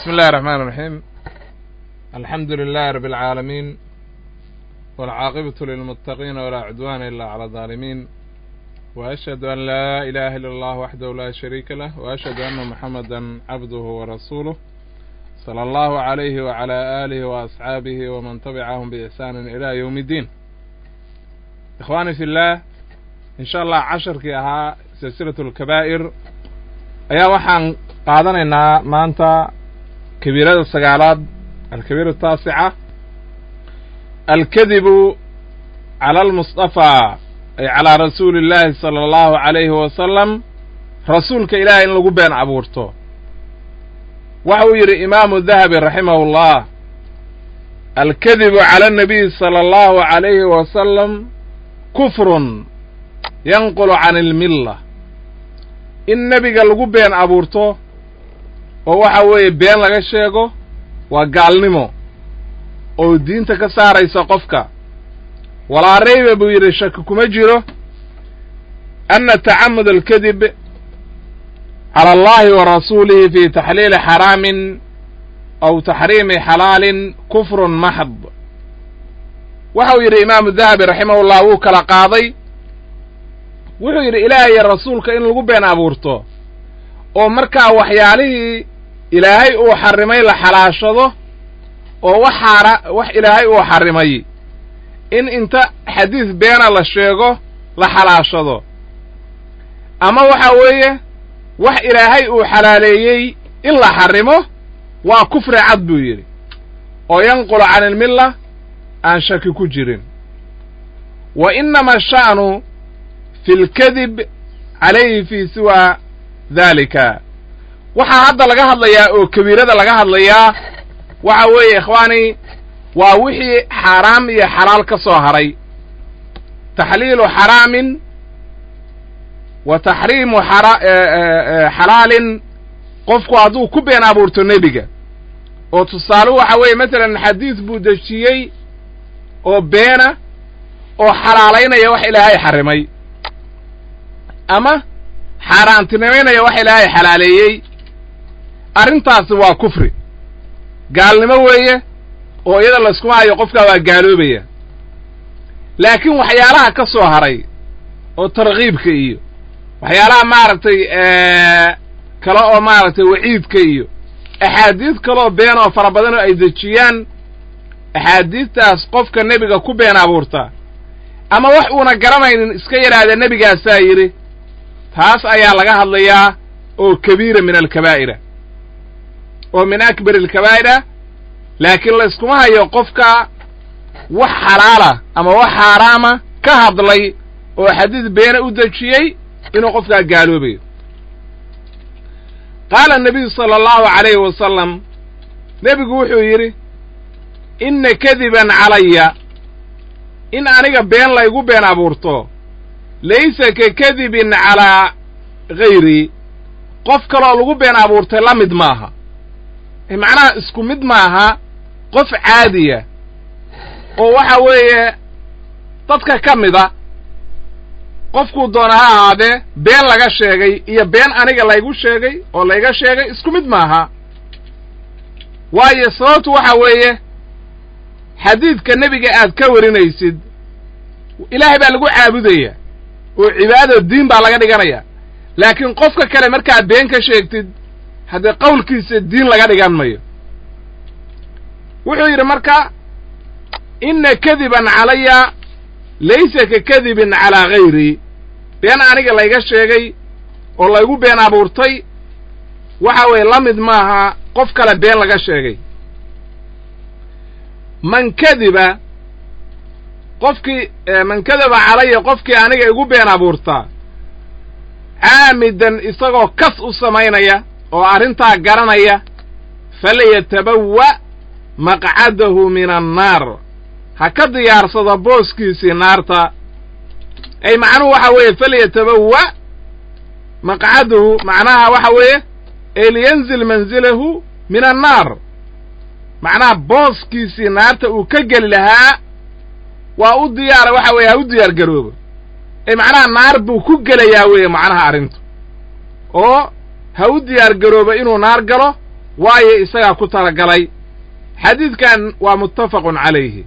بسم الله الرحمن الرحيم الحمد لله رب العالمين والعاقبة للمتقين ولا عدوان إلا على الظالمين وأشهد أن لا إله إلا الله وحده لا شريك له وأشهد أن محمدا عبده ورسوله صلى الله عليه وعلى آله وأصحابه ومن تبعهم بإحسان إلى يوم الدين إخواني في الله إن شاء الله casharkii ahaa silsilaة الكبائر ayaa waxaan qaadanaynaa maanta kabiirada sagaalaad alkabiira الtaasica alkadibu calى almusطafى ay calىa rasuuli اllahi salى اllahu عalayhi wasalam rasuulka ilahay in lagu been abuurto waxa uu yidhi imaamu dahabi raximah اllah alkadibu calى الnabiy salى اllahu عalayhi wasalam kufrun yanqulu can ilmilla in nebiga lagu been abuurto oo waxa weeye been laga sheego waa gaalnimo oo diinta ka saaraysa qofka walaa rayba buu yidhi shaki kuma jiro anna tacamud alkadib cala allahi wa rasuulihi fi taxliili xaraamin aw taxriimi xalaalin kufrun maxd waxa uu yidhi imaamu dahabi raximahullah wuu kala qaaday wuxuu yidhi ilaahay iyo rasuulka in lagu been abuurto oo markaa waxyaalihii ilaahay uu xarrimay la xalaashado oo wax xaara wax ilaahay uu xarrimay in inta xadiis beena la sheego la xalaashado ama waxa weeye wax ilaahay uu xalaaleeyey in la xarrimo waa kufri cad buu yidhi oo yanqulu can ilmilla aan shaki ku jirin wa innama sha'nu fi lkadib calayhi fii siwa daalika waxaa hadda laga hadlayaa oo kabiirada laga hadlayaa waxa weeye ikhwaani waa wixii xaaraam iyo xalaal ka soo haray taxliilu xaraamin wa taxriimu xalaalin qofku hadduu ku been abuurto nebiga oo tusaale waxa weeye masalan xadiis buu dejiyey oo beena oo xalaalaynaya wax ilaahay xarrimay ama xaaraantinimaynaya wax ilaahay xalaaleeyey arrintaasi waa kufri gaalnimo weeye oo iyada layskuma hayo qofkaa waa gaaloobaya laakiin waxyaalaha ka soo haray oo tarkiibka iyo waxyaalaha maaragtay kale oo maaragtay waciidka iyo axaadiis kaleoo been oo fara badan oo ay dejiyaan axaadiistaas qofka nebiga ku been abuurta ama wax uuna garanaynin iska yidhaahda nebigaasaa yidhi taas ayaa laga hadlayaa oo kabiira min alkabaa'ira oo min akbar alkabaa'ira laakiin layskuma hayo qofka wax xalaala ama wax xaaraama ka hadlay oo xadiis beena u dejiyey inuu qofkaa gaaloobayo qaala nabiyu sala allahu calayhi wasalam nebigu wuxuu yidhi inna kadiban calaya in aniga been laygu been abuurto laysa ka kadibin calaa hayrii qof kaloo lagu been abuurtay la mid maaha macnaha isku mid maaha qof caadiya oo waxa weeye dadka ka mida qofkuu doona ha ahaadee been laga sheegay iyo been aniga laygu sheegay oo layga sheegay isku mid maaha waayo sababtu waxa weeye xadiidka nebiga aad ka warinaysid ilaahay baa lagu caabudaya oo cibaado diin baa laga dhiganaya laakiin qofka kale markaad been ka sheegtid haddee qowlkiisa diin laga dhigan mayo wuxuu yidhi marka inna kadiban calaya laysa ka kadibin calaa hayrii been aniga layga sheegay oo laygu been abuurtay waxa weeye la mid maaha qof kale been laga sheegay man kadiba qofkii man kadaba calaya qofkii aniga igu been abuurtaa caamidan isagoo kas u samaynaya oo arrintaa garanaya falyatabawa maqcadahu min annaar ha ka diyaarsado booskiisii naarta ay macnuhu waxa weeye falyatabawa maqcadahu macnaha waxa weeye ee liyanzil manzilahu min annaar macnaha booskiisii naarta uu ka geli lahaa waa u diyaara waxa weeye ha u diyaar garoobo ee macnaha naar buu ku gelayaa weeye macnaha arrintu oo ha u diyaar garoobo inuu naar galo waayo isagaa ku talagalay xadiidkan waa muttafaqun calayhi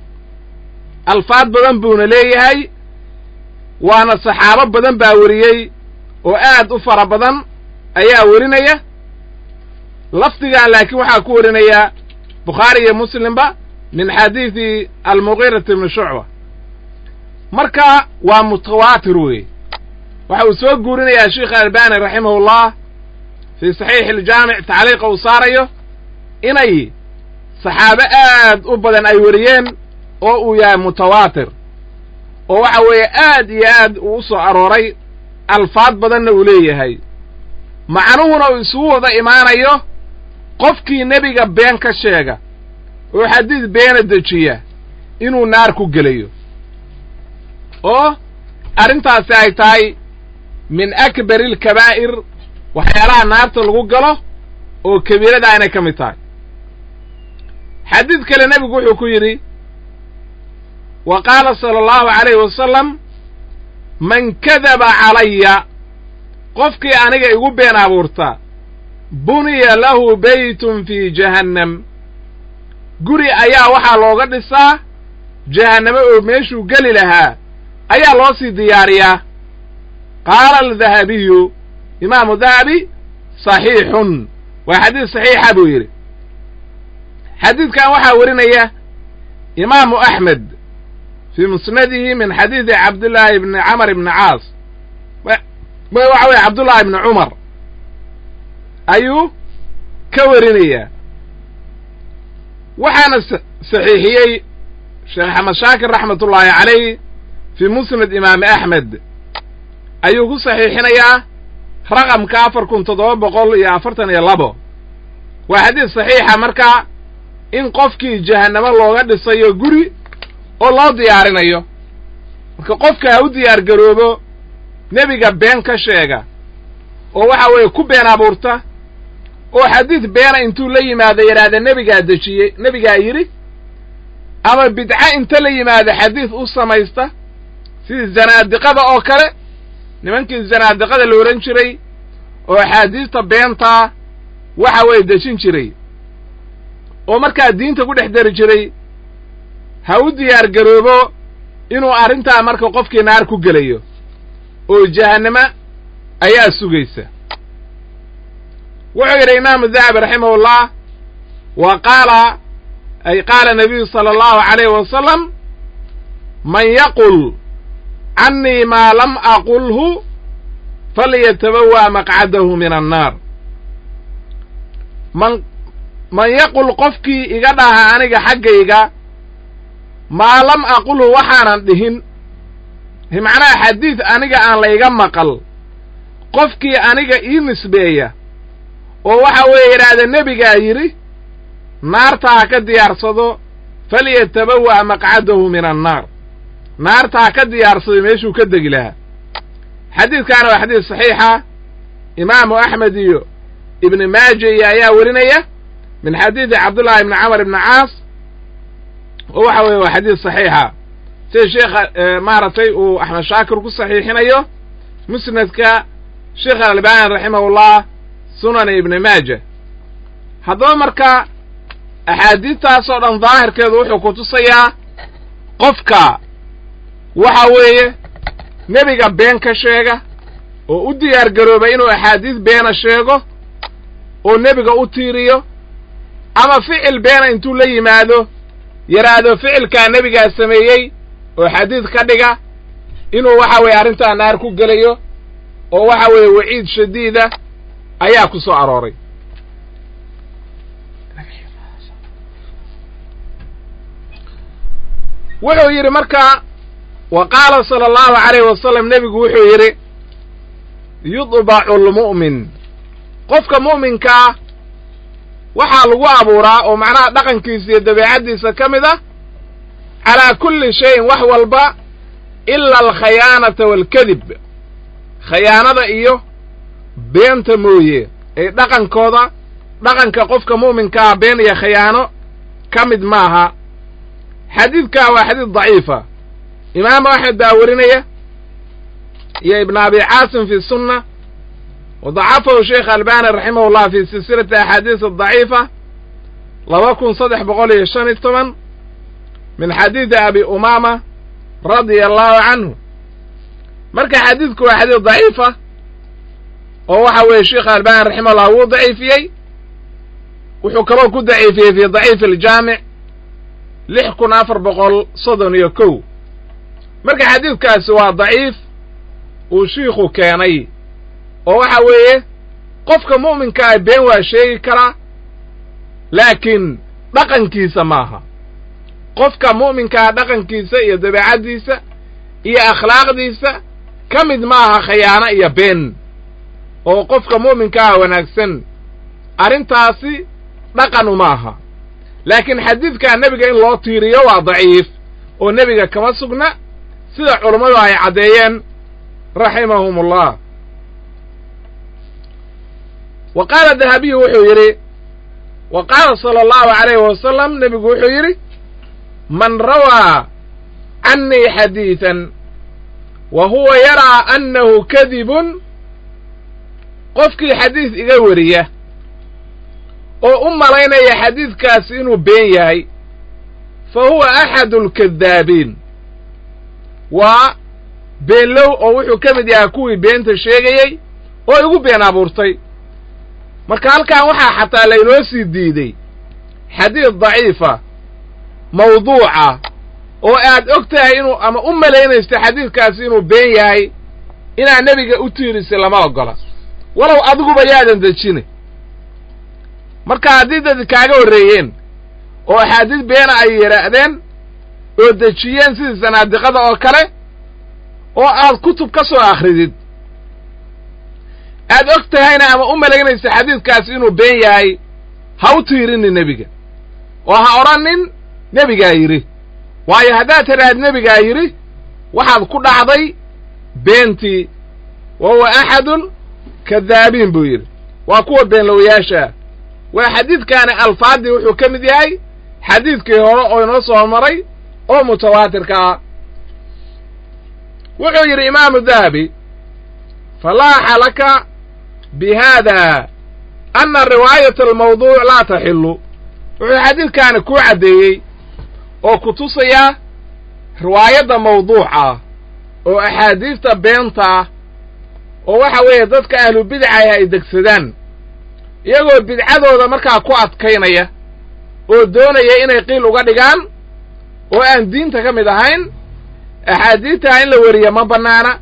alfaad badan buuna leeyahay waana saxaabo badan baa weriyey oo aad u fara badan ayaa werinaya lafdigan laakiin waxaa ku warinaya bukhaari iyo muslimba min xadiidi almugiirati ibni shucba marka waa mutawaatir wey waxa uu soo guurinayaa sheikh albani raximahullah fii saxiixi aljaamic tacliiqa uu saarayo inay saxaabo aad u badan ay weriyeen oo uu yahay mutawaatir oo waxa weeye aad iyo aad uu u soo arooray alfaad badanna uu leeyahay macnuhuna uu isugu wada imaanayo qofkii nebiga been ka sheega oo xadiid beena dejiya inuu naar ku gelayo oo arrintaasi ay tahay min akbari alkabaa'ir waxyaalaha naarta lagu galo oo kabiirada aynay ka mid tahay xadiid kale nebigu wuxuu ku yidhi wa qaala sala allahu calayhi wasalam man kadaba calaya qofkii aniga igu been abuurta buniya lahu beytun fii jahannam guri ayaa waxaa looga dhisaa jahannamo oo meeshuu geli lahaa ayaa loo sii diyaariyaa qaala aldahabiyu imaamu dahabi saxiixun waa xadiis saxiixa buu yidhi xadiidkan waxaa werinaya imaamu axmed fii musnadihi min xadiidi cabdillaahi ibni camar ibni caas waxa weye cabdullaahi ibni cumar ayuu ka werinayaa waxaana saxiixiyey sheekh axmed shaakir raxmatullaahi calayh fii musnad imaami axmed ayuu ku saxiixinayaa raqamka afar kun toddoba boqol iyo afartan iyo labo waa xadiis saxiixa marka in qofkii jahannamo looga dhisayo guri oo loo diyaarinayo marka qofka ha u diyaar garoobo nebiga been ka sheega oo waxa weeye ku been abuurta oo xadiid beena intuu la yimaado yidhaahda nebigaa dejiyey nebigaa yidhi ama bidco inta la yimaado xadiid u samaysta sidii zanaadiqada oo kale nimankii zanaadiqada la odhan jiray oo axaadiista beentaa waxa weeye dejin jiray oo markaa diinta ku dhex dari jiray ha u diyaar garoobo inuu arrintaa marka qofkii naar ku gelayo oo jahannamo ayaa sugaysa wuxuu yidhi imaamu dahabi raximahullah wa qaala ay qaala nabiyu sala allahu calayhi wasalam man yaqul cannii maa lam aqulhu falyatabawa maqcadahu min annaar man man yaqul qofkii iga dhaha aniga xaggayga maa lam aqulhu waxaanan dhihin macnaha xadiid aniga aan layga maqal qofkii aniga ii nisbeeya oo waxa weeye yidhaahda nebigaa yidhi naarta ha ka diyaarsado falyatabawa' maqcadahu min annaar naarta ha ka diyaarsado meeshuu ka degi lahaa xadiidkaana waa xadiis saxiixa imaamu axmed iyo ibni maaja iyo ayaa werinaya min xadiidi cabdullaahi ibni camar ibni caas oo waxa weeye waa xadiis saxiixa sida sheekha maaragtay uu axmed shaakir ku saxiixinayo musnadka sheekh alalbani raximahullah sunani ibni maaja haddaba marka axaadiidtaasoo dhan daahirkeedu wuxuu ku tusayaa qofka waxa weeye nebiga been ka sheega oo u diyaar garooba inuu axaadiis beena sheego oo nebiga u tiiriyo ama ficil beena intuu la yimaado yidhaahdo ficilkaa nebigaa sameeyey oo xadiid ka dhiga inuu waxa weeye arrintaa naar ku gelayo oo waxa weeye waciid shadiida ayaa ku soo arooray wuxuu yidhi marka wa qaala sala allahu calayhi wasalam nebigu wuxuu yidhi yudbacu almu'min qofka mu'minkaa waxaa lagu abuuraa oo macnaha dhaqankiisa iyo dabeecaddiisa ka mid ah calaa kulli shayin wax walba ila alkhayaanata waalkadib khayaanada iyo beenta mooye ee dhaqankooda dhaqanka qofka mu'minkaa been iyo khayaano ka mid maaha xadiidkaa waa xadiid daciifa imaamu axmed baa werinaya iyo ibnu abi caasim fi sunna wadacafahu sheekh albani raximah llah fi silsilati axaadiis adaciifa laba kun saddex boqol iyo shan iyo toban min xadiidi abi umaama radia allahu canhu marka xadiidku waa xadiid daciifa oo waxa weeye sheekh albani raximahullah wuu daciifiyey wuxuu kaloo ku daciifiyey fi daciifi aljaamic lix kun afar boqol soddon iyo kow marka xadiidkaasi waa daciif uu shiikhu keenay oo waxa weeye qofka mu'minka ah been waa sheegi karaa laakiin dhaqankiisa maaha qofka mu'minkaa dhaqankiisa iyo dabeecaddiisa iyo akhlaaqdiisa ka mid maaha khayaano iyo been oo qofka mu'minkaa wanaagsan arrintaasi dhaqan uma aha laakiin xadiidkaa nebiga in loo tiiriyo waa daciif oo nebiga kama sugna sida culummadu ay caddeeyeen raximahum ullah wa qaala dahabiyu wuxuu yidhi wa qaala sala allahu calayhi wasalam nebigu wuxuu yidhi man rawaa cannii xadiidan wa huwa yaraa annahu kadibun qofkii xadiis iga weriya oo u malaynaya xadiidkaasi inuu been yahay fa huwa axadu alkadaabiin waa beenlow oo wuxuu ka mid yahay kuwii beenta sheegayey oo igu been abuurtay marka halkan waxaa xataa laynoo sii diiday xadiid daciifa mawduuca oo aad og tahay inuu ama u malaynaysto xadiidkaasi inuu been yahay inaad nebiga u tiirisay lama oggola walow adiguba yaadan dejine marka haddii dad kaaga horreeyeen oo axaadiis beena ay yidhaahdeen oo dejiyeen sidii sanaadiqada oo kale oo aad kutub ka soo akhridid aad og tahayna ama u malaynaysa xadiidkaasi inuu been yahay ha u tiirinin nebiga oo ha odhanin nebigaa yidhi waayo haddaad tidhaahd nebigaa yidhi waxaad ku dhacday beentii wa huwa axadun kadaabiin buu yidhi waa kuwa beenlowayaasha waa xadiidkaani alfaaddii wuxuu ka mid yahay xadiidkii hore oo inoo soo maray oo mutawaatirka ah wuxuu yidhi imaamu dahabi falaaxa laka bi haada anna riwaayata almawduuc laa taxillu wuxuu xadiidkaani kuu caddeeyey oo ku tusayaa riwaayadda mawduuca oo axaadiista beenta ah oo waxa weeye dadka ahlu bidcaah ay degsadaan iyagoo bidcadooda markaa ku adkaynaya oo doonaya inay qiil uga dhigaan oo aan diinta ka mid ahayn axaadiidtaa in la weriya ma bannaana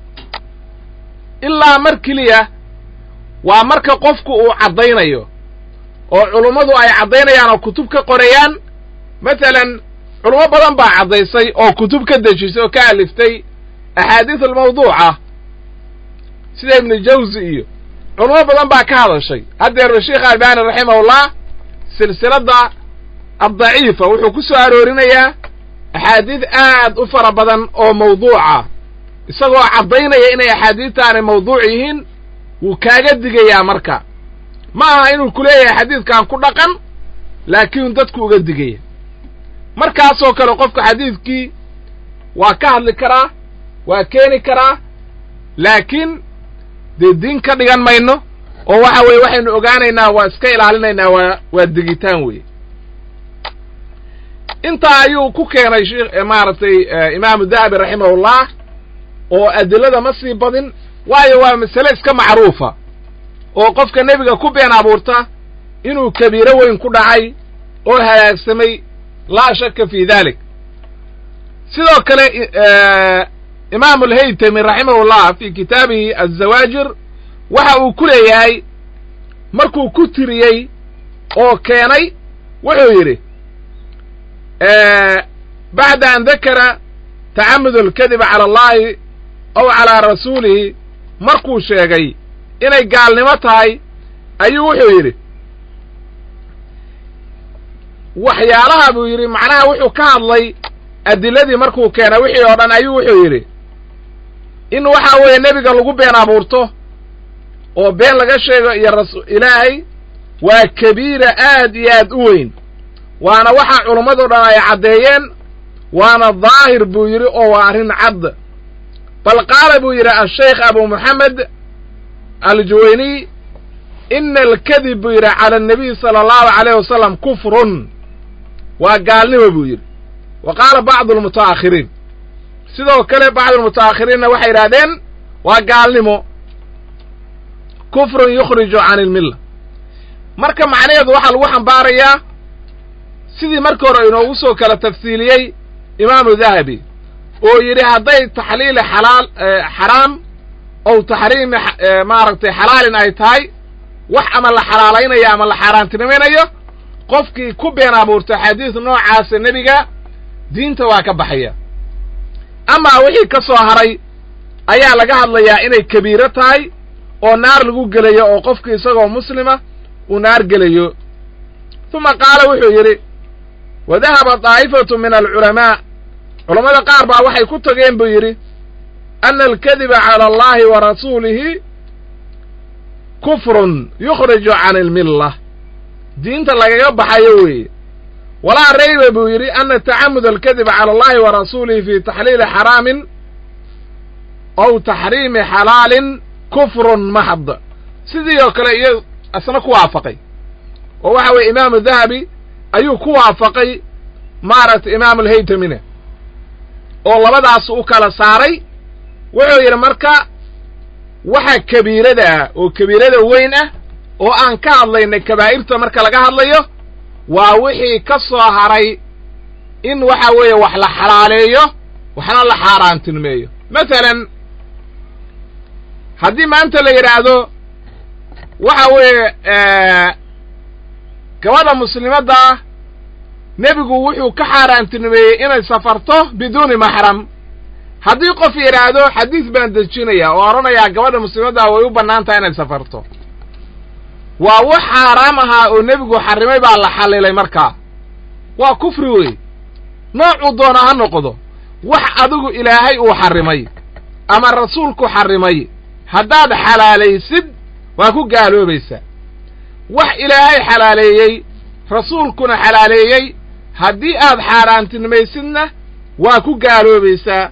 ilaa mar keliya waa marka qofku uu caddaynayo oo culummadu ay caddaynayaan oo kutub ka qorayaan masalan culummo badan baa caddaysay oo kutub ka dejisay oo ka aliftay axaadiis almawduuca sida ibnu jawsi iyo culummo badan baa ka hadashay haddeer sheekh albani raximahullah silsiladda addaciifa wuxuu ku soo aroorinayaa axaadiis aad u fara badan oo mawduuca isagoo caddaynaya inay axaadiistaani mawduuc yihiin wuu kaaga digayaa marka ma aha inuu ku leeyahay xadiidkan ku dhaqan laakiin dadku uga digaya markaasoo kale qofka xadiidkii waa ka hadli karaa waa keeni karaa laakiin dee diin ka dhigan mayno oo waxa weeye waxaynu ogaanaynaa waa iska ilaalinaynaa waa waa digitaan weeye intaa ayuu ku keenay shekh maaragtay imaamu dahabi raximahullah oo adilada ma sii badin waayo waa masale iska macruufa oo qofka nebiga ku been abuurta inuu kabiiro weyn ku dhacay oo halaagsamay laa shaka fi dalik sidoo kale imaamu alhaytami raximahullah fi kitaabihi azawaajir waxa uu ku leeyahay markuu ku tiriyey oo keenay wuxuu yidhi bacda an dakara tacamud alkadiba cala allahi aw calaa rasuulihi markuu sheegay inay gaalnimo tahay ayuu wuxuu yidhi waxyaalaha buu yidhi macnaha wuxuu ka hadlay adiladii markuu keenay wixii oo dhan ayuu wuxuu yidhi in waxa weeye nebiga lagu been abuurto oo been laga sheego iyo rasu ilaahay waa kabiira aad iyo aad u weyn waana waxa culummado dhan ay caddeeyeen waana daahir buu yidhi oo waa arrin cad bal qaala buu yidhi ashaykh abu moxamed aljuwayniy ina alkadib buu yidhi cala annabiy sala allahu calayh wasalam kufrun waa gaalnimo buu yidhi wa qaala bacdu almuta'akhiriin sidoo kale bacdu almuta'akhiriinna waxay yidhahdeen waa gaalnimo kufrun yukhriju can ilmilla marka macnaheedu waxaa lagu xambaarayaa sidii markii hore inoogu soo kala tafsiiliyey imaamu dahabi oo yidhi hadday taxliili xalaal xaraam ow taxriimi maaragtay xalaalin ay tahay wax ama la xalaalaynayo ama la xaaraantinimaynayo qofkii ku been abuurta xadiis noocaasa nebiga diinta waa ka baxaya amaa wixii ka soo haray ayaa laga hadlayaa inay kabiiro tahay oo naar lagu gelayo oo qofkii isagoo muslima uu naar gelayo uma qaala wuxuu yidhi wa dahaba daa'ifatu min alculamaa culammada qaar baa waxay ku tageen buu yidhi ana alkadiba cala allahi wa rasuulihi kufrun yukhriju can ilmilla diinta lagaga baxayo weeye walaa rayba buu yidhi ana tacamud alkadiba cala allahi wa rasuulihi fi taxliili xaraamin ow taxriimi xalaalin kufrun maxd sidii oo kale iyo isna ku waafaqay oo waxa weeye imaamu dahabi ayuu ku waafaqay maaragtay imaamu alhaytamina oo labadaas u kala saaray wuxuu yidhi marka waxa kabiirada ah oo kabiirada weyn ah oo aan ka hadlaynay kabaa'irta marka laga hadlayo waa wixii ka soo haray in waxa weeye wax la xalaaleeyo waxna la xaaraantilmeeyo masalan haddii maanta la yidhaahdo waxa weeye gabadha muslimadda ah nebigu wuxuu ka xaaraantinimeeyey inay safarto biduuni maxram haddii qof yidhaahdo xadiis baan dejinaya oo odhanayaa gabadha muslimaddaa way u bannaan tahay inay safarto waa wax xaaraam ahaa oo nebigu xarrimay baa la xallilay markaa waa kufri wey noocuu doona ha noqdo wax adigu ilaahay uu xarrimay ama rasuulku xarrimay haddaad xalaalaysid waa ku gaaloobaysaa wax ilaahay xalaaleeyey rasuulkuna xalaaleeyey haddii aad xaaraantinimaysidna waa ku gaaloobaysaa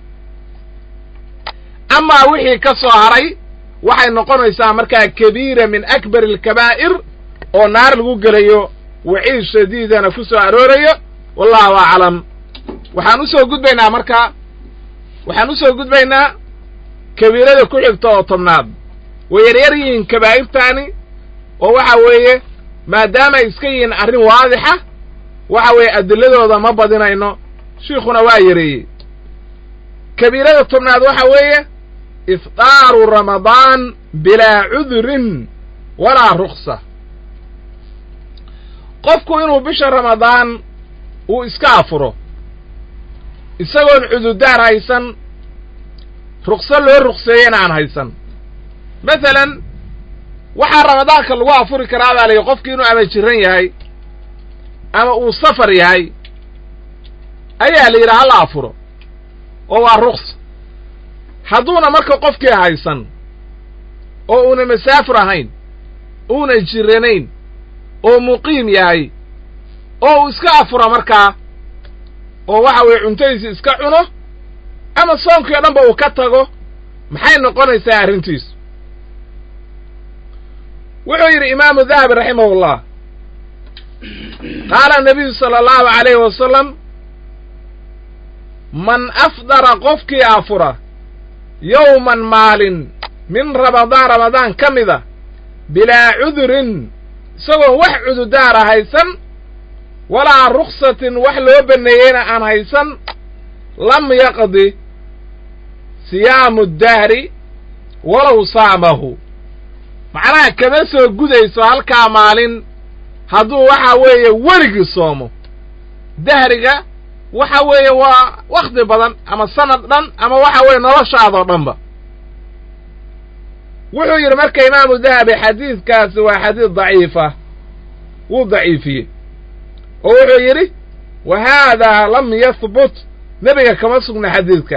amaa wixii ka soo haray waxay noqonaysaa markaa kabiira min akbar alkabaa'ir oo naar lagu gelayo waciid shadiidana ku soo aroorayo wallahu aclam waxaan usoo gudbaynaa marka waxaan usoo gudbaynaa kabiirada ku xigta oo tobnaad way yaryar yihiin kabaa'irtaani oo waxa weeye maadaamay iska yihiin arrin waadixa waxa weeye adiladooda ma badinayno shiikhuna waa yareeyey kabiirada tobnaad waxa weeye ifطaaru ramadaan bilaa cudurin walaa ruksa qofku inuu bisha ramadaan uu iska afuro isagoon cudurdaar haysan rukso loo rukseeyena aan haysan masalan waxaa ramadaanka lagu afuri karaa baa layihi qofkii inuu ama jiran yahay ama uu safar yahay ayaa la yidhi hala afuro oo waa ruksa hadduuna marka qofkii haysan oo uuna masaafur ahayn uuna jiranayn oo muqiim yahay oo uu iska afuro markaa oo waxa weeye cuntadiisi iska cuno ama soonkii o dhanba uu ka tago maxay noqonaysaa arrintiisu wuxuu yidhi imaamu dahabi raximahullah qaala nabiyu sala allahu calayhi wasalam man afdara qofkii afura yowman maalin min ramadaan ramadaan ka mida bilaa cudurin isagoon wax cududaara haysan walaa ruksatin wax loo banneeyeyna aan haysan lam yaqdi siyaamu dahri walow saamahu macnaha kama soo gudayso halkaa maalin hadduu waxa weeye weligii soomo dahriga waxa weeye waa wakhti badan ama sanad dhan ama waxa weeye noloshaadoo dhanba wuxuu yidhi marka imaamu dahabi xadiidkaasi waa xadiid daciifa wuu daciifiyey oo wuxuu yidhi wa haadaa lam yahbut nebiga kama sugna xadiidka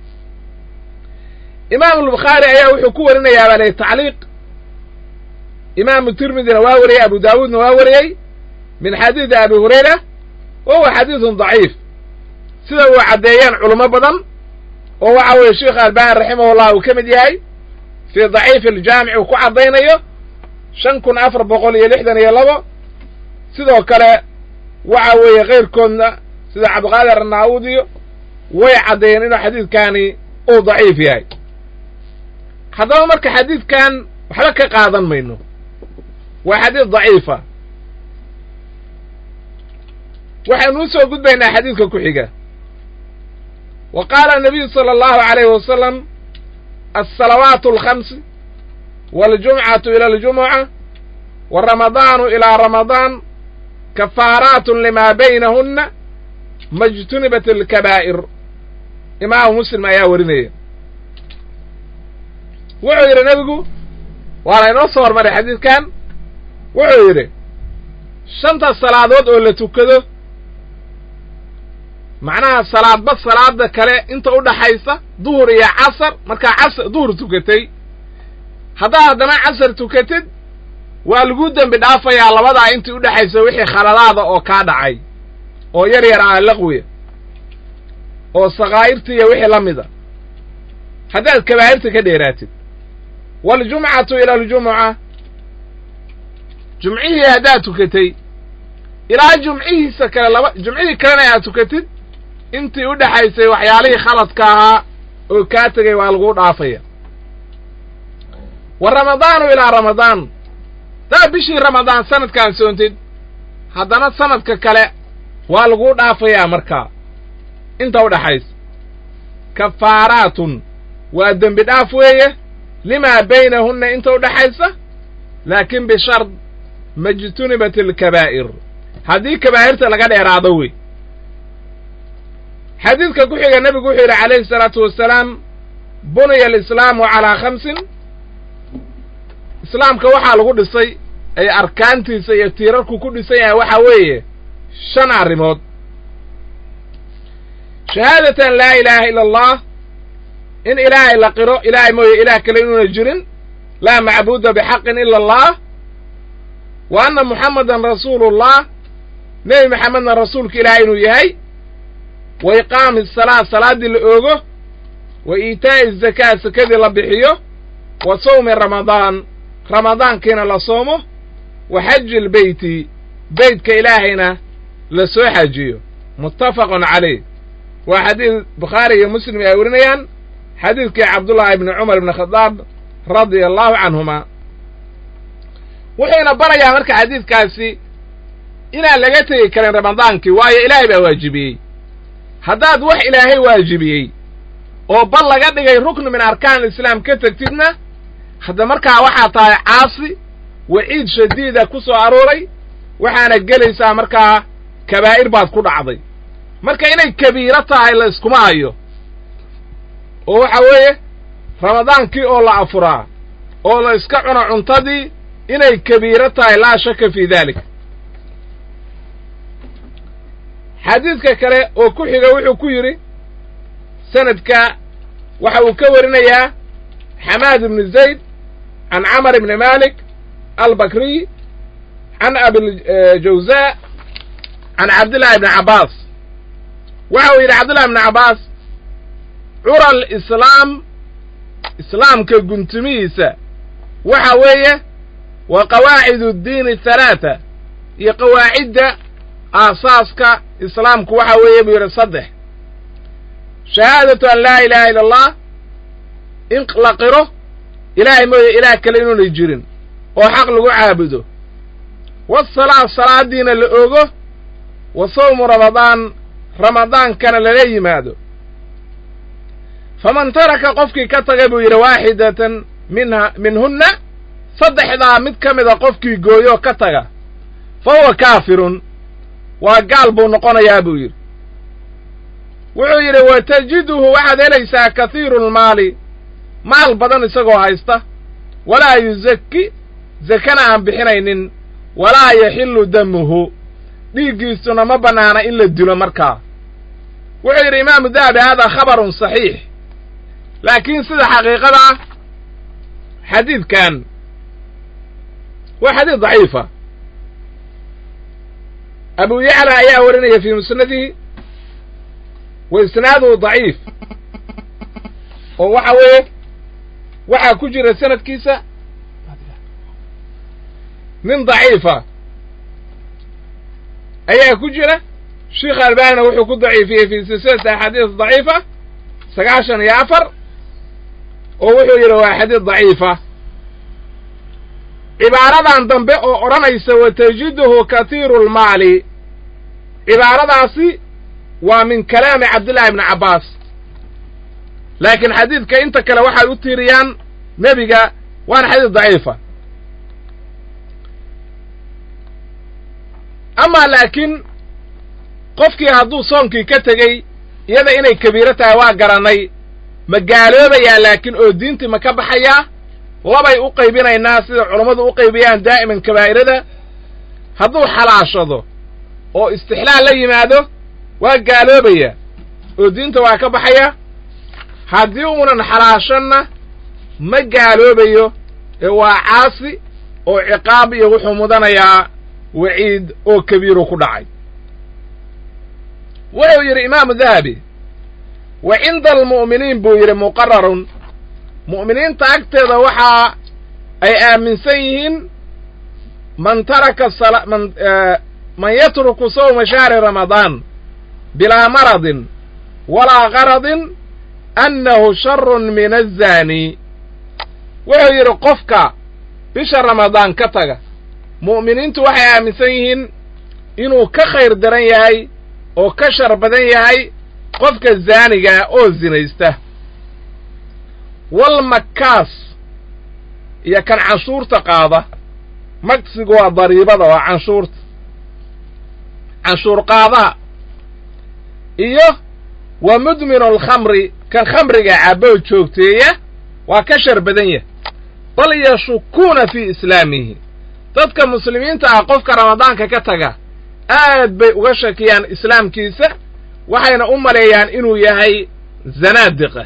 imaamu albukhaari ayaa wuxuu ku warinayaa baa layihi tacliiq imaamu tirmidina waa wariyey abu daawuudna waa wariyey min xadiidi abi hurayra wa huwa xadiidun daciif sida uu caddeeyeen culamo badan oo waxa weeye sheikh albani raximahullah uu ka mid yahay fii daciifi aljaamic uu ku caddaynayo shan kun afar boqol iyo lixdan iyo labo sidoo kale waxa weeye keyrkoodna sida cabdiqaadir anaa-udiyo way caddeeyeen inuu xadiidkani uu daciif yahay haddaba marka xadiidkan waxba ka qaadan mayno waa xadiid daciifa waxaynu u soo gudbaynaa xadiidka ku xiga wa qaala nabiyu sala allahu alayhi wasalam alsalawaatu alkhamsi waاljumcatu ila aljumuca wa ramadaanu ilaa ramadaan kafaaraatun limaa baynahunna majtunibat alkabaa'ir imaamu muslim ayaa warinaya wuxuu yidhi nebigu waana inoo soo hormaray xadiidkan wuxuu yidhi shanta salaadood oo la tukado macnaha salaadba salaada kale inta u dhaxaysa duhur iyo casar markaa casar duhur tukatay haddaad haddana casar tukatid waa lagu dembi dhaafayaa labadaa intii udhexaysa wixii khaladaada oo kaa dhacay oo yar yar ah laqwiya oo sakaa'irta iyo wixii la mida haddaad kabaa'irta ka dheeraatid waaljumcatu ila aljumuca jumcihii haddaad tukatay ilaa jumcihiisa kale laba jumcihii kalena aad tukatid intii u dhexaysay waxyaalihii khaladka ahaa oo kaa tegay waa laguu dhaafaya wa ramadaanu ilaa ramadaan daa bishii ramadaan sanadkaan soontid haddana sanadka kale waa laguu dhaafayaa markaa inta u dhaxaysa kafaaraatun waa dembi dhaaf weeye limaa baynahunna inta u dhaxaysa laakiin bishard majtunibat alkabaa'ir haddii kabaa'irta laga dheeraado wey xadiidka ku xiga nebigu wuxuu yidhi calayhi salaatu wasalaam buniya alislaamu calaa khamsin islaamka waxaa lagu dhisay ay arkaantiisa iyo tiirarku ku dhisan yahay waxaa weeye shan arrimood shahaadatan laa ilaaha ila allah in ilaahay la qiro ilaahay mooye ilaah kale inuuna jirin laa macbuuda bixaqin ila allah wa anna muxammadan rasuulullah nebi maxamedna rasuulka ilaahay inuu yahay wa iqaami asalaa salaaddii la oogo wa iitaa'i azakaa sakadii la bixiyo wa sawmi ramadaan ramadaankiina la soomo wa xaji lbeyti beytka ilaahayna la soo xajiyo muttafaqun calayh waa xadiid bukhaari iyo muslim ay warinayaan xadiidkii cabdullaahi ibni cumar ibni khadaab radia allahu canhuma wuxuuna barayaa marka xadiidkaasi inaan laga tegi karin ramadaankii waayo ilaahay baa waajibiyey haddaad wax ilaahay waajibiyey oo bal laga dhigay rukni min arkaan islaam ka tegtidna hadda markaa waxaa tahay caasi waciid shadiida ku soo arooray waxaana gelaysaa markaa kabaa'ir baad ku dhacday marka inay kabiiro tahay la iskuma hayo oo waxa weeye ramadaankii oo la afuraa oo la iska cuno cuntadii inay kabiiro tahay laa shaka fii dalik xadiidka kale oo ku xiga wuxuu ku yidhi sanadka waxa uu ka warinayaa xamaad ibni zayd can camar ibni malik albakriy can abiljawza can cabdillahi ibni cabbaas waxa uu yidhi cabdillahi ibni cabbaas cura alislaam islaamka guntumihiisa waxa weeye wa qawaacid addiini halaata iyo qawaacidda aasaaska islaamku waxa weeye buu yidhi saddex shahaadatu an laa ilaaha illa allah in la qiro ilaahay mooye ilaah kale inuunay jirin oo xaq lagu caabudo wasalaa salaadiina la ogo wa sawmu ramadaan ramadaankana lala yimaado faman taraka qofkii ka tagay buu yidhi waaxidatan minha minhunna saddexdaa mid ka mida qofkii gooyoo ka taga fa huwa kaafirun waa gaal buu noqonayaa buu yidhi wuxuu yidhi wa tajiduhu waxaad helaysaa kathiiru lmaali maal badan isagoo haysta walaa yuzakki zakana aan bixinaynin walaa yaxillu damuhu dhiiggiisuna ma bannaana in la dilo markaa wuxuu yidhi imaamu dahabi haadaa khabarun saxiix laakiin sida xaqiiqada ah xadiidkan waa xadiid daciifa abu yacla ayaa warinaya fii musnadihi wa isnaaduhu daciif oo waxa weeye waxaa ku jira sanadkiisa nin daciifa ayaa ku jira sheikh albanina wuxuu ku daciifiyey fi silsilati axaadiis daciifa sagaashan iyo afar oo wuxuu yidhi waa xadiid daciifa cibaaradan dambe oo odhanaysa watajiduhu katiiru lmaali cibaaradaasi waa min kalaami cabdillahi ibni cabbaas laakiin xadiidka inta kale waxay u tiiriyaan nebiga waana xadiid daciifa amaa laakiin qofkii hadduu soonkii ka tegey iyada inay kabiiro tahay waa garannay ma gaaloobayaa laakiin oo diintii ma ka baxayaa labay u qaybinaynaa sida culammadu u qaybiyaan daa'iman kabaa'irada hadduu xalaashado oo istixlaal la yimaado waa gaaloobaya oo diinta waa ka baxaya haddii uunan xalaashanna ma gaaloobayo ee waa caasi oo ciqaab iyo wuxuu mudanayaa waciid oo kabiiru ku dhacay wuxuu yidhi imaamu dahabi wa cinda almu'miniin buu yidhi muqararun mu'miniinta agteeda waxa ay aaminsan yihiin man taraka man man yatruku sawma shahri ramadaan bilaa maradin walaa qaradin annahu sharun min azaani wuxuu yidhi qofka bisha ramadaan ka taga mu'miniintu waxay aaminsan yihiin inuu ka khayr daran yahay oo ka shar badan yahay qofka zaanigaa oo zinaysta wal makkaas iyo kan canshuurta qaada magsigu waa dariibada waa canshuurta canshuur qaadaha iyo wa mudminu alkhamri kan khamriga caboo joogteeya waa ka shar badan yahay bal yashukuuna fii islaamihi dadka muslimiinta ah qofka ramadaanka ka taga aad bay uga shakiyaan islaamkiisa waxayna u maleeyaan inuu yahay zanaadiqa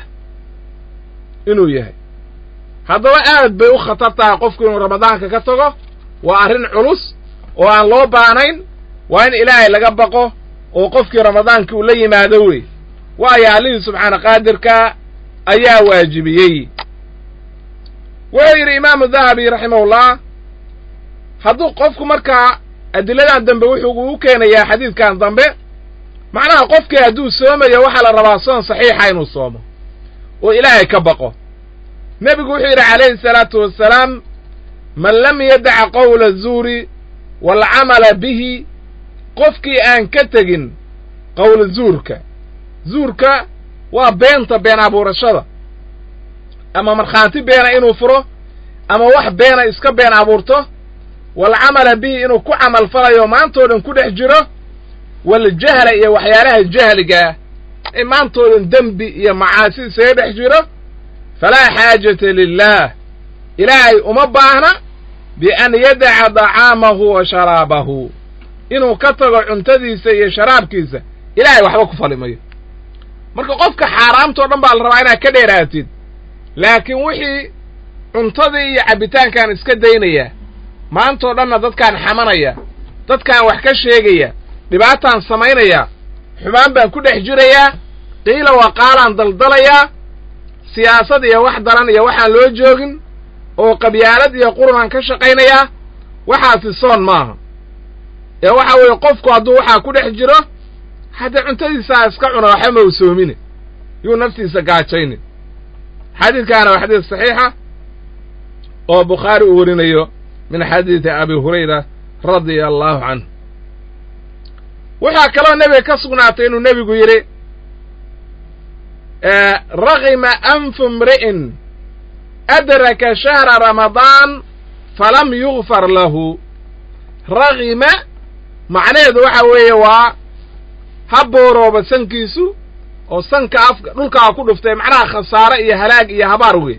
inuu yahay haddaba aad bay u khatar tahay qofku inuu ramadaanka ka tago waa arrin culus oo aan loo baanayn waa in ilaahay laga baqo oo qofkii ramadaankii uu la yimaado wey waayo allihii subxaana qaadirka ayaa waajibiyey wuxuu yidhi imaamu dahabi raximahullah hadduu qofku markaa adiladan dambe wuxuu u keenayaa xadiidkan dambe macnaha qofkii hadduu soomayo waxaa la rabaa soon saxiixa inuu soomo oo ilaahay ka baqo nebigu wuxuu yidhi calayhi salaatu wassalaam man lam yadaca qowla zuuri waalcamala bihi qofkii aan ka tegin qowla zuurka zuurka waa beenta been abuurashada ama markhaanti beena inuu furo ama wax beena iska been abuurto waalcamala bihi inuu ku camal falayo maantoo dhan ku dhex jiro waljahla iyo waxyaalaha jahligaah ee maantoo dhan dembi iyo macaasi isaga dhex jiro falaa xaajata lilaah ilaahay uma baahna bian yadaca dacaamahu wa sharaabahu inuu ka tago cuntadiisa iyo sharaabkiisa ilaahay waxba ku fali mayo marka qofka xaaraamtao dhan baa la rabaa inaad ka dheeraatid laakiin wixii cuntadii iyo cabbitaankaan iska daynaya maantoo dhanna dadkaan xamanaya dadkaan wax ka sheegaya dhibaataan samaynaya xumaan baan ku dhex jirayaa qiila waqaalaan daldalayaa siyaasad iyo wax daran iyo waxaan loo joogin oo qabyaalad iyo qurunaan ka shaqaynayaa waxaasi soon maaha ee waxa weeye qofku hadduu waxaa ku dhex jiro haddee cuntadiisaa iska cuna waxba ma usoomine yuu naftiisa gaajaynin xadiidkaana waa xadiis saxiixa oo bukhaari uu warinayo min xadiidi abi hurayra radia allahu canhu waxaa kaloo nebiga ka sugnaatay inuu nebigu yidhi ragima anfu mri'in adraka shahra ramadaan falam yugfar lahu ragima macnaheedu waxa weeye waa ha boorooba sankiisu oo sanka afka dhulkaa ku dhuftay macnaha khasaare iyo halaag iyo habaar weeye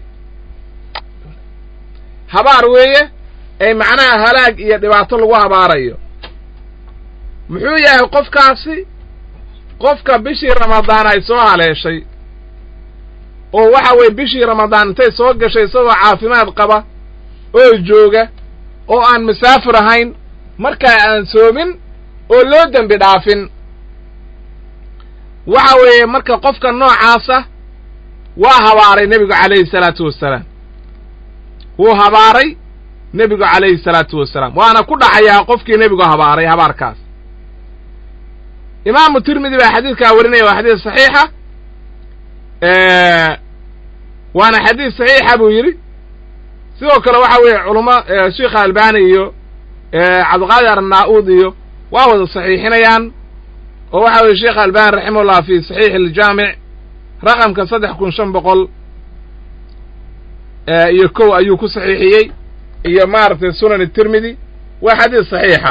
habaar weeye ee macnaha halaag iyo dhibaato lagu habaarayo muxuu yahay qofkaasi qofka bishii ramadaan ay soo haleeshay oo waxa weeye bishii ramadaan intay soo gashay isagoo caafimaad qaba oo jooga oo aan masaafir ahayn markaa aan soomin oo loo dembi dhaafin waxa weeye marka qofka noocaasa waa habaaray nebigu calayhi salaatu wassalaam wuu habaaray nebigu calayhi salaatu wasalaam waana ku dhacayaa qofkii nebigu habaaray habaarkaas imaamu tirmidi baa xadiidkaa warinaya waa xadiis saxiixa waana xadiis saxiixa buu yidhi sidoo kale waxa weeye culamo sheikha albani iyo cabdiqaadir arnaa-uud iyo waa wada saxiixinayaan oo waxa weye sheikh albani raximahullah fi saxiix aljaamic raqamka saddex kun shan boqol iyo kow ayuu ku saxiixiyey iyo maaragtay sunan tirmidi waa xadiis saxiixa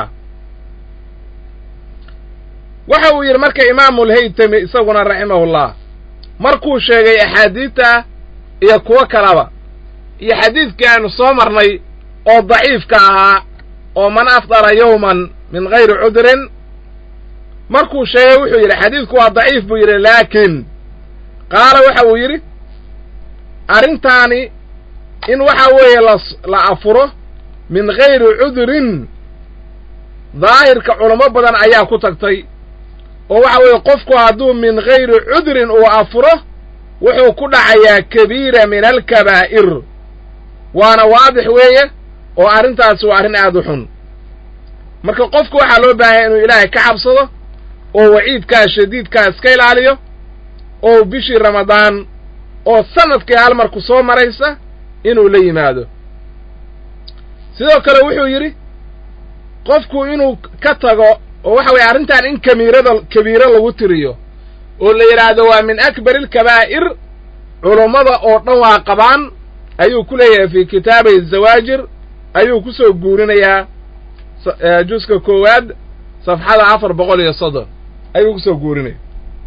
waxa uu yidhi marka imaamu lhaytami isaguna raximahullah markuu sheegay axaadiidta iyo kuwo kalaba iyo xadiidkii aynu soo marnay oo daciifka ahaa oo man afdara yowman min gayri cudrin markuu sheegay wuxuu yidhi xadiidku waa daciif buu yidhi laakiin qaala waxa uu yidhi arrintaani in waxa weeye la la afuro min gayri cudrin daahirka culamo badan ayaa ku tagtay oo waxa weeye qofku hadduu min gayri cudrin uu afuro wuxuu ku dhacayaa kabiira min alkabaa'ir waana waadix weeye oo arrintaasi waa arrin aad u xun marka qofku waxaa loo baahanya inuu ilaahay ka cabsado oo waciidkaa shadiidkaa iska ilaaliyo oo bishii ramadaan oo sanadkii hal marku soo maraysa inuu la yimaado sidoo kale wuxuu yidhi qofku inuu ka tago oo waxa weeye arrintan in kamiirada kabiiro lagu tiriyo oo la yidhaahdo waa min akbari alkabaa'ir culummada oo dhan waa qabaan ayuu ku leeyahay fii kitaabay zawaajir ayuu ku soo guurinayaa juska koowaad safxada afar boqol iyo soddon ayuu ku soo guurinaya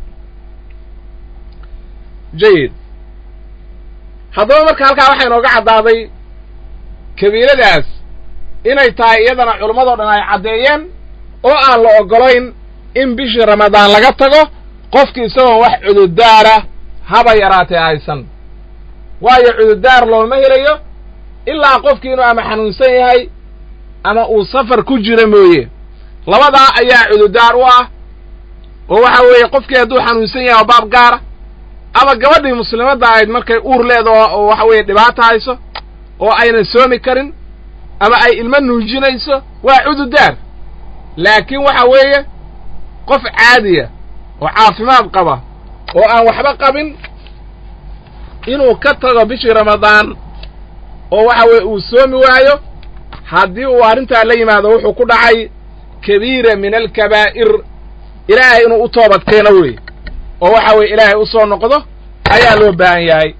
jayid haddaba marka halkaa waxaa inooga caddaaday kabiiradaas inay tahay iyadana culammadoo dhan ay caddeeyeen oo aan la oggolayn in bishii ramadaan laga tago qofki isagoon wax cududaara haba yaraatee haysan waayo cududaar looma helayo ilaa qofkii inuu ama xanuunsan yahay ama uu safar ku jiro mooye labadaa ayaa cududaar u ah oo waxa weeye qofkii hadduu xanuunsan yahay oo baab gaara ama gabadhii muslimadda ahayd markay uur leedo oo waxa weeye dhibaata hayso oo aynan soomi karin ama ay ilmo nuujinayso waa cududaar laakiin waxa weeye qof caadiya oo caafimaad qaba oo aan waxba qabin inuu ka tago bishii ramadaan oo waxa weeye uu soomi waayo haddii uu arrintaa la yimaado wuxuu ku dhacay kabiira min alkabaa'ir ilaahay inuu u toobad keeno wey oo waxa weeye ilaahay u soo noqdo ayaa loo baahan yahay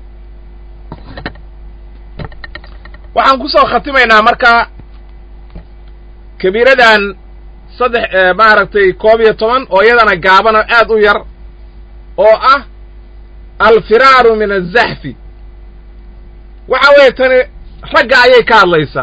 waxaan ku soo khatimaynaa marka kabiiradan saddex maaragtay koob iyo toban oo iyadana gaabanoo aad u yar oo ah alfiraaru min azaxfi waxa weeye tani ragga ayay ka hadlaysaa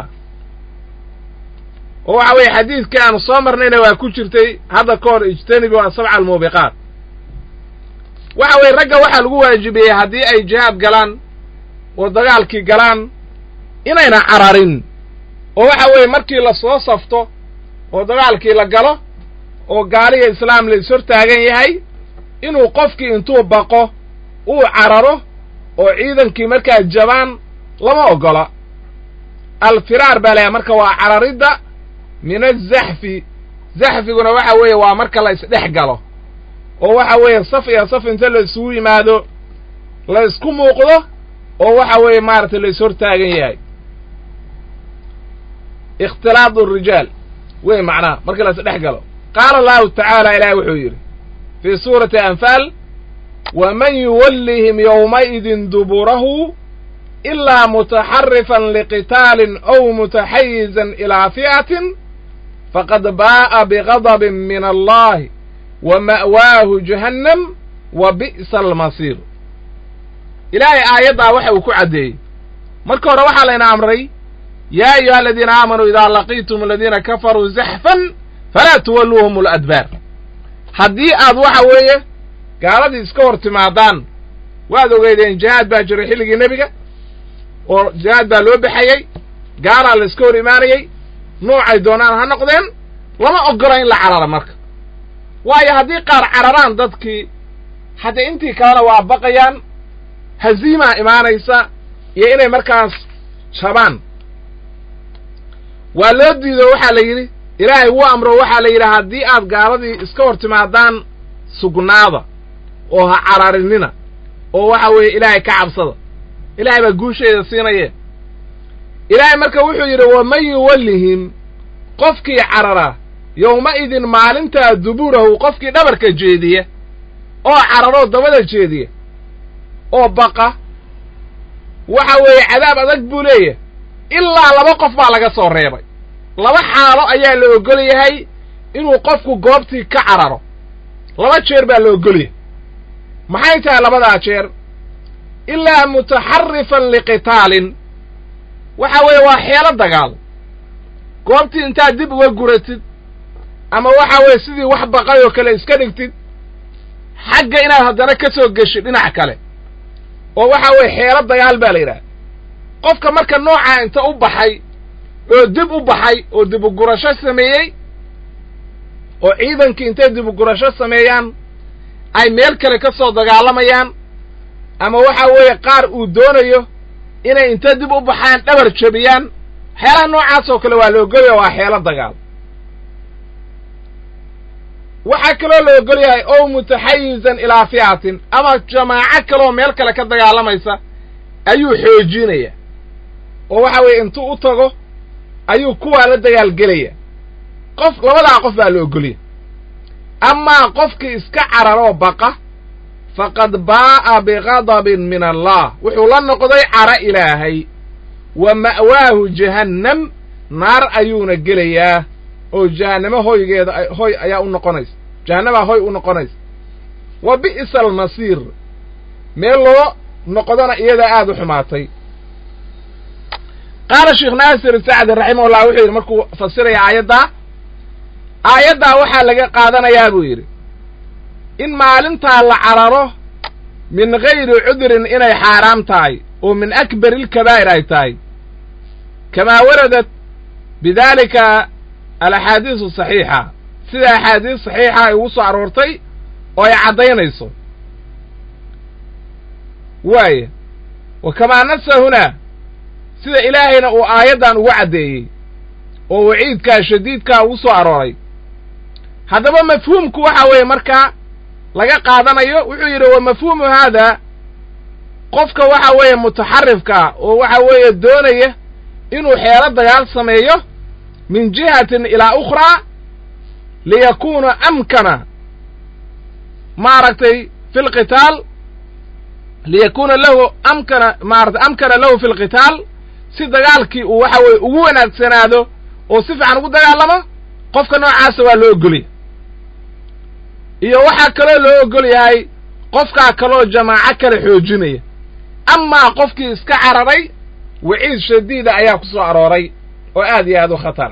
oo waxa weeye xadiidkii aanu soo marnayna waa ku jirtay hadda ka hor ijtanibu asabca almuubiqaat waxa weeye ragga waxaa lagu waajibiyey haddii ay jihaad galaan oo dagaalkii galaan inayna cararin oo waxa weeye markii la soo safto oo dagaalkii la galo oo gaaliga islaam la ishortaagan yahay inuu qofkii intuu baqo uu cararo oo ciidankii markaa jabaan lama oggola alfiraar baa layahay marka waa cararidda min azaxfi zaxfiguna waxa weeye waa marka la isdhex galo oo waxa weeye saf iyo saf inta la isugu yimaado la isku muuqdo oo waxa weeye maaragtay la ishortaagan yahay ikhtilaad rijaal wey macnaha marka la isdhex galo qaala allahu tacaala ilaahay wuxuu yidhi fii suurati anfaal waman yuwallihim yowmaidin duburahu ilaa mutaxarifan liqitaalin aw mutaxayizan ilaa fi'atin faqad baa'a bigadabin min allahi wa ma'waahu jahannam wa bi'sa almasiir ilaahay aayaddaa waxa uu ku caddeeyey marka hore waxaa layna amray yaa ayuha aladiina aamanuu idaa laqiitum aladiina kafaruu zaxfan falaa tuwalluuhum aladbaar haddii aad waxa weeye gaaladii iska hor timaadaan waad ogeydeen jihaad baa jiray xilligii nebiga oo jihaad baa loo baxayey gaalaa la iska hor imaanayey noocay doonaan ha noqdeen lama oggola in la carara marka waayo haddii qaar cararaan dadkii haddee intii kalena waa baqayaan haziimaa imaanaysa iyo inay markaas jabaan waa loo diido waxaa la yidhi ilaahay wuu amro waxaa la yidhi haddii aad gaaladii iska hor timaadaan sugnaada oo ha cararinina oo waxa weeye ilaahay ka cabsada ilaahay baa guusheeda siinaye ilaahay marka wuxuu yidhi waman yuwallihim qofkii carara yowma-idin maalintaa duburahu qofkii dhabarka jeediya oo cararoo dabada jeediya oo baqa waxa weeye cadaab adag buu leeyahay ilaa laba qof baa laga soo reebay laba xaalo ayaa la ogol yahay inuu qofku goobtii ka cararo laba jeer baa la ogol yahay maxay tahay labadaa jeer ilaa mutaxarifan liqitaalin waxa weeye waa xeelo dagaal goobtii intaad dib uga guratid ama waxa weeye sidii wax baqay oo kale iska dhigtid xagga inaad haddana ka soo geshid dhinac kale oo waxa weeye xeelo dagaal baa la yidhaha qofka marka noocaa inta u baxay oo dib u baxay oo dibugurasho sameeyey oo ciidankii intay dibugurasho sameeyaan ay meel kale ka soo dagaalamayaan ama waxa weeye qaar uu doonayo inay inta dib u baxaan dhabar jabiyaan waxyaalaha noocaas oo kale waa la ogolaya waa xeelo dagaal waxaa kaloo la ogol yahay ow mutaxayizan ilaa fi'atin ama jamaaco kaleoo meel kale ka dagaalamaysa ayuu xoojinaya oo waxa weeye intuu u tago ayuu kuwaa la dagaalgelaya qof labadaa qof baa la ogolya amaa qofkii iska cararoo baqa faqad baa'a bigadabin min allah wuxuu la noqday cara ilaahay wa ma'waahu jahannam naar ayuuna gelayaa oo jahannamo hoygeeda hoy ayaa u noqonaysa jahannamaa hoy u noqonaysa wa bi'sa almasiir meel loo noqdona iyadaa aada u xumaatay qaala sheekh naasir sacdi raximahullah wuxuu yidhi markuu fasiraya aayaddaa aayaddaa waxaa laga qaadanayaa buu yidhi in maalintaa la cararo min gayri cudrin inay xaaraam tahay oo min akbari ilkabaa'ir ay tahay kamaa waradat bidaalika alaxaadiisu saxiixa sida axaadiis saxiixa ay ugu soo aroortay oo ay caddaynayso waaya wa kamaa nasa hunaa sida ilaahayna uu aayaddan ugu caddeeyey oo waciidkaa shadiidkaa ugu soo arooray haddaba mafhuumku waxa weeye markaa laga qaadanayo wuxuu yidhi wa mafhuumu haada qofka waxa weeye mutaxarifkaa oo waxa weeye doonaya inuu xeelo dagaal sameeyo min jihatin ilaa ukhraa liyakuuna amkana maaragtay fi lqitaal liyakuuna lahu amkana maaratay amkana lahu fi lqitaal si dagaalkii uu waxa weeye ugu wanaagsanaado oo si fiican ugu dagaalamo qofka noocaasa waa loo ogolya iyo waxaa kaloo loo ogol yahay qofkaa kaloo jamaaco kale xoojinaya amaa qofkii iska cararay waciid shadiida ayaa ku soo arooray oo aad iyo aad u khatara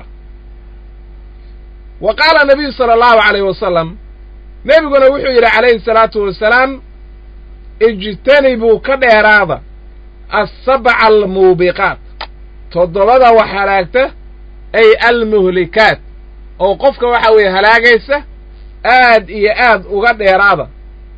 wa qaala nabiyu sala allahu calayh wasalam nebiguna wuxuu yidhi calayhi salaatu wasalaam ijtanibuu ka dheeraada assabca almuubiqaat toddobada wax halaagta ay almuhlikaat oo qofka waxa weeye halaagaysa aad iyo aad uga dheeraada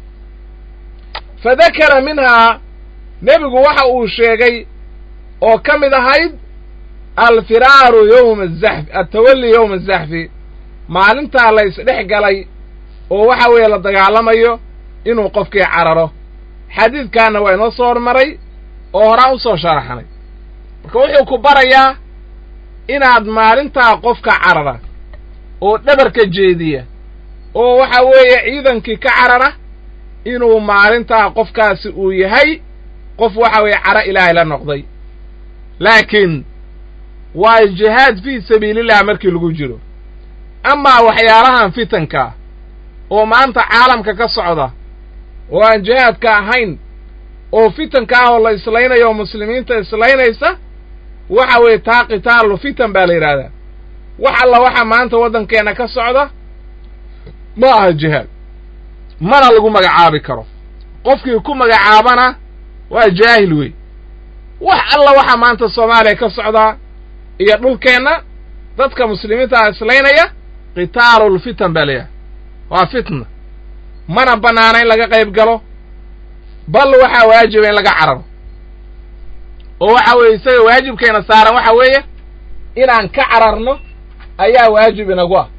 fa dakara minhaa nebigu waxa uu sheegay oo ka mid ahayd alfiraaru yowma azaxfi altawalli yowma azaxfi maalintaa la isdhex galay oo waxa weeye la dagaalamayo inuu qofkii cararo xadiidkaana waa inoo soo hormaray oo horaan u soo sharaxnay marka wuxuu ku barayaa inaad maalintaa qofka carara oo dhabarka jeediya oo waxa weeye ciidankii ka carara inuu maalintaa qofkaasi uu yahay qof waxa weeye caro ilaahay la noqday laakiin waa jihaad fii sabiilillah markii lagu jiro amaa waxyaalahan fitankaa oo maanta caalamka ka socda oo aan jihaadka ahayn oo fitanka ah oo la islaynayo oo muslimiinta islaynaysa waxa weeye taa qitaalu fitan baa la yidhaahdaa wax alla waxa maanta waddankeenna ka socda ma aha jihaad mana lagu magacaabi karo qofkii ku magacaabana waa jaahil wey wax alla waxa maanta soomaaliya ka socdaa iyo dhulkeenna dadka muslimiintaa islaynaya qitaalulfitan baa layahay waa fitna mana bannaana in laga qayb galo bal waxaa waajiba in laga cararo oo waxa weeye isaga waajibkeena saaran waxa weeye inaan ka cararno ayaa waajib inagu ah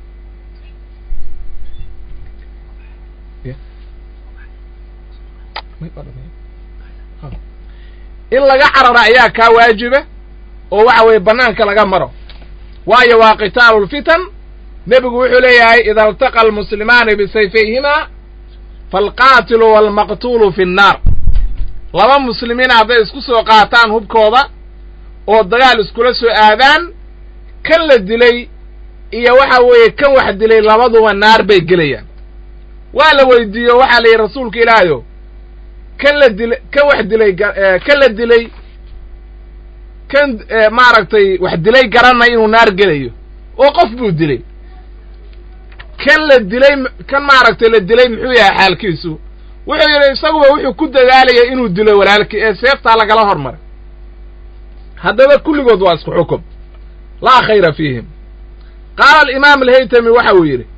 in laga cararo ayaa kaa waajiba oo waxa weeye bannaanka laga maro waayo waa qitaalu lfitan nebigu wuxuu leeyahay ida altaqa almuslimaani bisayfayhimaa faalqaatilu waalmaqtuulu fi nnaar laba muslimiin hadday isku soo qaataan hubkooda oo dagaal iskula soo aadaan kan la dilay iyo waxa weeye kan wax dilay labaduba naar bay gelayaan waa la weydiiyo waxaa la yidhi rasuulka ilaahayo kan la dilay kan wax dilay kan la dilay kan maaragtay wax dilay garanay inuu naar gelayo oo qof buu dilay kan la dilay kan maaragtay la dilay muxuu yahay xaalkiisu wuxuu yidhi isaguba wuxuu ku dadaalaya inuu dilo walaalkii ee seeftaa lagala hormaray haddaba kulligood waa isku xukum laa khayra fiihim qaala alimaam alhaytami waxa uu yidhi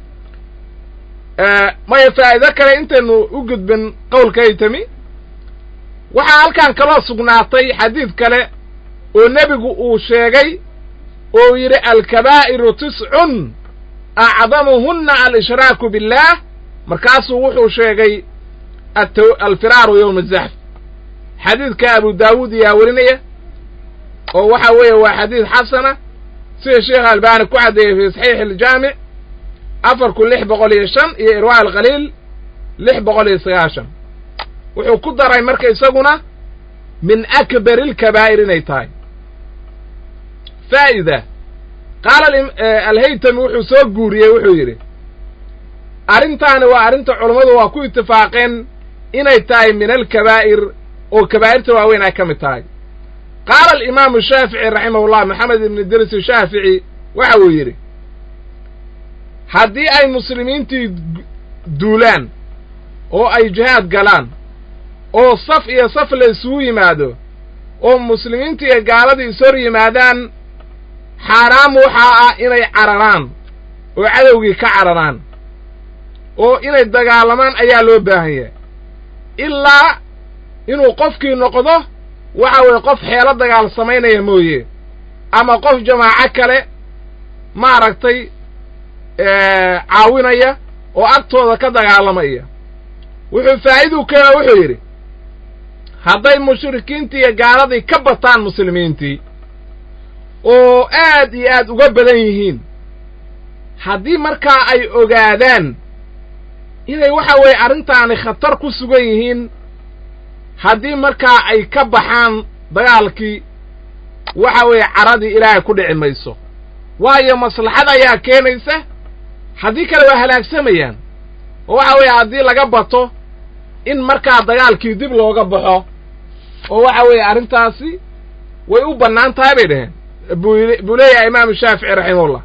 maya faa'ido kale intaynu u gudbin qowlka haytami waxaa halkan kaloo sugnaatay xadiid kale oo nebigu uu sheegay oo yidhi alkabaa'iru tiscun acdamuhunna alshraaku biاllaah markaasuu wuxuu sheegay alfiraaru yowma azaxf xadiidka abu daawuud iyaa werinaya oo waxa weeye waa xadiid xasana sida sheekh albaani ku caddeeyey fi saxiix aljaamic afarku lix boqol iyo shan iyo irwaa alkhaliil lix boqol iyo sagaashan wuxuu ku daray marka isaguna min akbari alkabaa'ir inay tahay faa'ida qaala alhaytami wuxuu soo guuriyey wuxuu yidhi arrintaani waa arrinta culammadu waa ku itifaaqeen inay tahay min alkabaa'ir oo kabaa'irta waaweyn ay ka mid tahay qaala alimaamu shaafici raximahullah maxamed ibn idriis shaafici waxa uu yidhi haddii ay muslimiintii duulaan oo ay jihaad galaan oo saf iyo saf la isugu yimaado oo muslimiintii iyo gaaladii is hor yimaadaan xaaraam waxaa ah inay cararaan oo cadowgii ka cararaan oo inay dagaalamaan ayaa loo baahan yahay ilaa inuu qofkii noqdo waxa weeye qof xeelo dagaal samaynaya mooye ama qof jamaaco kale maaragtay caawinaya oo agtooda ka dagaalamaya wuxuu faa'iiduu keena wuxuu yidhi hadday mushrikiintii iyo gaaladii ka bataan muslimiintii oo aad iyo aad uga badan yihiin haddii markaa ay ogaadaan inay waxa weeye arrintaani khatar ku sugan yihiin haddii markaa ay ka baxaan dagaalkii waxa weeye caradii ilaahay ku dhici mayso waayo maslaxad ayaa keenaysa haddii kale waa halaagsamayaan oo waxa weeye haddii laga bato in markaa dagaalkii dib looga baxo oo waxa weeye arrintaasi way u bannaan tahay bay dhaheen buu leeyahay imaamu shaafici raximahullah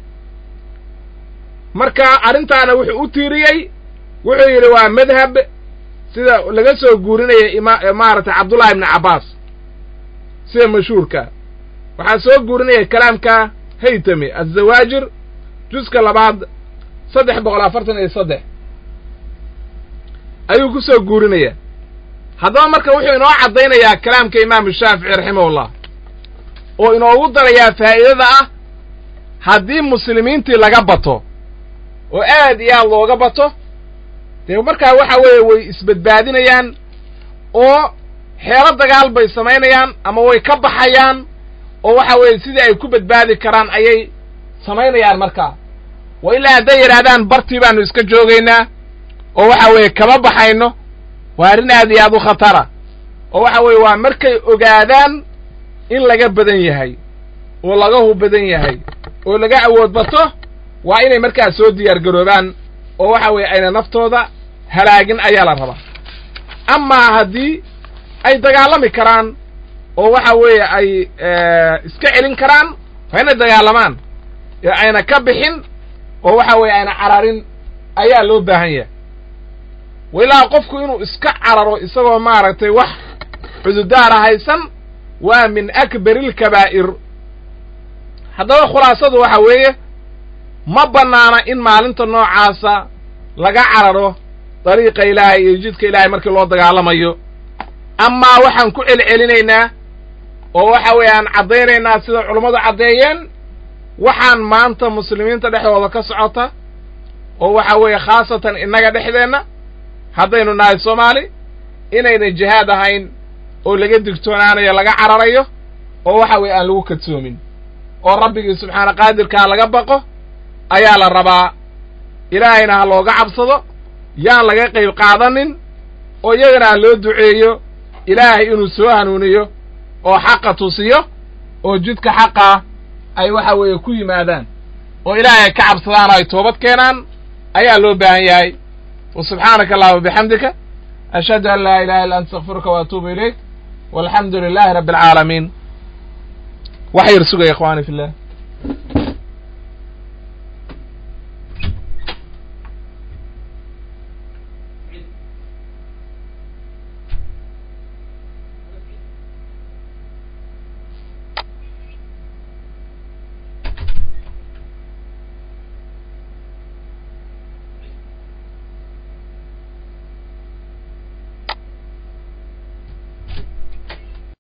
marka arrintaana wuxuu u tiiriyey wuxuu yidhi waa madhab sida laga soo guurinaya ima maaragtay cabdullahi ibni cabbaas sida mashhuurka waxaa soo guurinaya kalaamka haytami azawaajir juska labaad saddex boqol afartan iyo saddex ayuu ku soo guurinaya haddaba marka wuxuu inoo caddaynayaa kalaamka imaamu shaafici raximahullah oo inoogu darayaa faa'iidada ah haddii muslimiintii laga bato oo aad iyo aad looga bato dee markaa waxa weeye way isbadbaadinayaan oo xeelo dagaal bay samaynayaan ama way ka baxayaan oo waxa weeye sidii ay ku badbaadi karaan ayay samaynayaan markaa wa ilaa hadday yidhaahdaan bartii baanu iska joogaynaa oo waxa weeye kama baxayno waa arrin aad iyo aad u khatara oo waxa weeye waa markay ogaadaan in laga badan yahay oo laga hub badan yahay oo laga awood bato waa inay markaa soo diyaar garoobaan oo waxa weeye ayna naftooda halaagin ayaa la rabaa amaa haddii ay dagaalami karaan oo waxa weeye ay iska celin karaan waa inay dagaalamaan ee ayna ka bixin oo waxa weeye ayna cararin ayaa loo baahan yahay wailaa qofku inuu iska cararo isagoo maaragtay wax cududaara haysan waa min akbari alkabaa'ir haddaba khulaasadu waxa weeye ma bannaana in maalinta noocaasa laga cararo dariiqa ilaahay iyo jidka ilaahay markii loo dagaalamayo amaa waxaan ku celcelinaynaa oo waxa weeye aan caddaynaynaa sida culummadu caddeeyeen waxaan maanta muslimiinta dhexdooda ka socota oo waxa weeye khaasatan innaga dhexdeenna haddaynu nahay soomaali inayna jihaad ahayn oo laga digtoonaanayo laga cararayo oo waxa weeye aan lagu kadsoomin oo rabbigii subxaana qaadirkaa laga baqo ayaa la rabaa ilaahayna ha looga cabsado yaan laga qayb qaadanin oo iyagana ha loo duceeyo ilaahay inuu soo hanuuniyo oo xaqa tusiyo oo jidka xaqaa ay waxa weeye ku yimaadaan oo ilaahay ay ka cabsadaan oo ay toobad keenaan ayaa loo baahan yahay wa subxaanaka allahuma bixamdika ashhadu an laa ilaha illa anta astakfiruka wa atuubu ilayk walxamdu lilahi rabbi alcaalamiin wax yar sugaya ikhwani fi llah